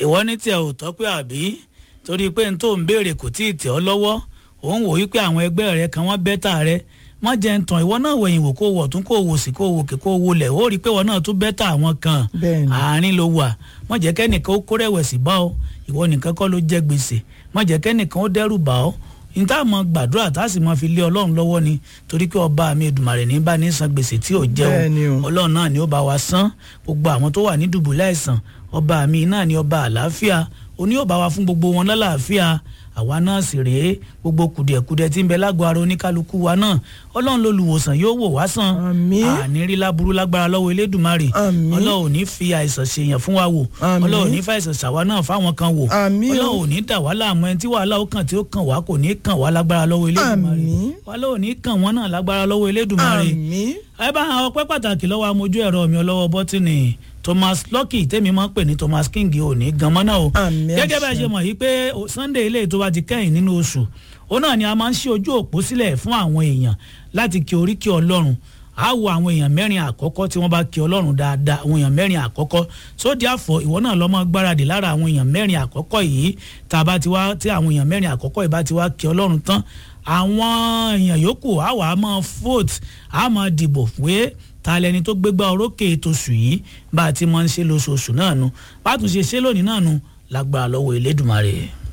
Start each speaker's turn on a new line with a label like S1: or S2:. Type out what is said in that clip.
S1: ìwọ ní tiẹ̀ ò tọ́ pé àbí torí pé n tó ń béèrè kò tí ì tẹ̀ ọ́ lọ́wọ́ òun wò wípé àwọn ẹgbẹ́ rẹ kan wọ́n bẹ́tà rẹ má jẹ́ ń tàn ìwọ náà wẹ̀yìn wò kó wọ̀ tún kó wò sí kó wò kí kó wò lẹ̀ ó rí i pé ìwọ náà tún bẹ́tà àwọn kan
S2: Bẹ́ẹ̀ni.
S1: àárín ló wà má jẹ́ kẹ́nìkan ó kó rẹ̀wẹ̀sì bá ọ ìwọ nìkan kọ́ ló jẹ́ gbèsè má jẹ́ kẹ́nìkan ó dẹ́rù bá ọ níta mọ gbàdúrà tá a sì mọ fi lé ọlọ́run lọ́wọ́ ni torí pé ọba mi Èdùmàrè ní bá ní san gbèsè tí ò jẹ́
S2: Bẹ́ẹ̀ni o.
S1: o ọlọ́run náà ni ó bá wa san gbogbo àwọn tó wà ní dùbúlẹ̀ àìsàn ọba mi náà ni ọba àlàáfíà oní yóò bá wa fún gbogbo wọn lálàáfíà àwa náà sì rèé gbogbo kùdìẹ̀kudiẹ tí ń bẹ lágọ̀ọ́ ara oníkálukú wa náà ọlọ́run lolùwòsàn yóò wò wá sàn
S2: Àmín.
S1: àní rí láburú lágbára lọ́wọ́ elédùnmarè
S2: Àmín.
S1: ọlọ́run ò ní fi àìsàn ṣèyàn fún wa wò
S2: Àmín.
S1: ọlọ́run ò ní fa àìsàn ṣàwa náà fáwọn kan wò
S2: Àmín o.
S1: ọlọ́run ò ní dà wá láàmú ẹni tí wàhálà ó kàn tí ó kàn wá kò ní kàn wá lágbára lọ́wọ́ elédùnmarè
S2: Àmín.
S1: wàhálà ò ní kàn wọ́n náà lágbára lọ́wọ́ elédùnmarè
S2: àmín
S1: ẹ bá àwọn ọpẹ́ pàtàkì lọ́wọ́ amójú ẹ̀rọ mi ọlọ́wọ́ bọ́tìnì Thomas Lucky tèmi máa ń pè ní Thomas King ò ní gan mọ́ náà o
S2: Àmín
S1: gẹ́gẹ́ bá a
S2: àṣẹ.
S1: ṣe mọ̀ yìí pé o- Sunday ilé tó bá ti kẹ́yìn nínú oṣù òun náà ni a máa ń ṣí ojú òpó sílẹ̀ fún àwọn èèyàn láti kí oríkì Ọlọ́run á wo àwọn èèyàn mẹ́rin àkọ́kọ́ tí wọ́n bá kí Ọlọ́run dáadáa àwọn èèyàn mẹ́rin àkọ́kọ́ sódì àfọ̀ ìwọ náà lọ́mọ gbáradì lára àwọn èèyàn mẹ́rin àkọ́kọ́ yìí tá a bá ti wá tí àwọn èèyàn mẹ́rin àkọ́kọ́ yìí bá ti wá kí Ọlọ́run tán àwọn èèyàn yòókù á wà á máa vote á máa dìbò pé ta lẹni tó gbégbá orókè tòṣù yìí bá a ti máa ń ṣe lóṣooṣù náà nu bá a tún ṣe ṣe lónìí náà nu lágbára lọ́wọ́ Elédùmarè.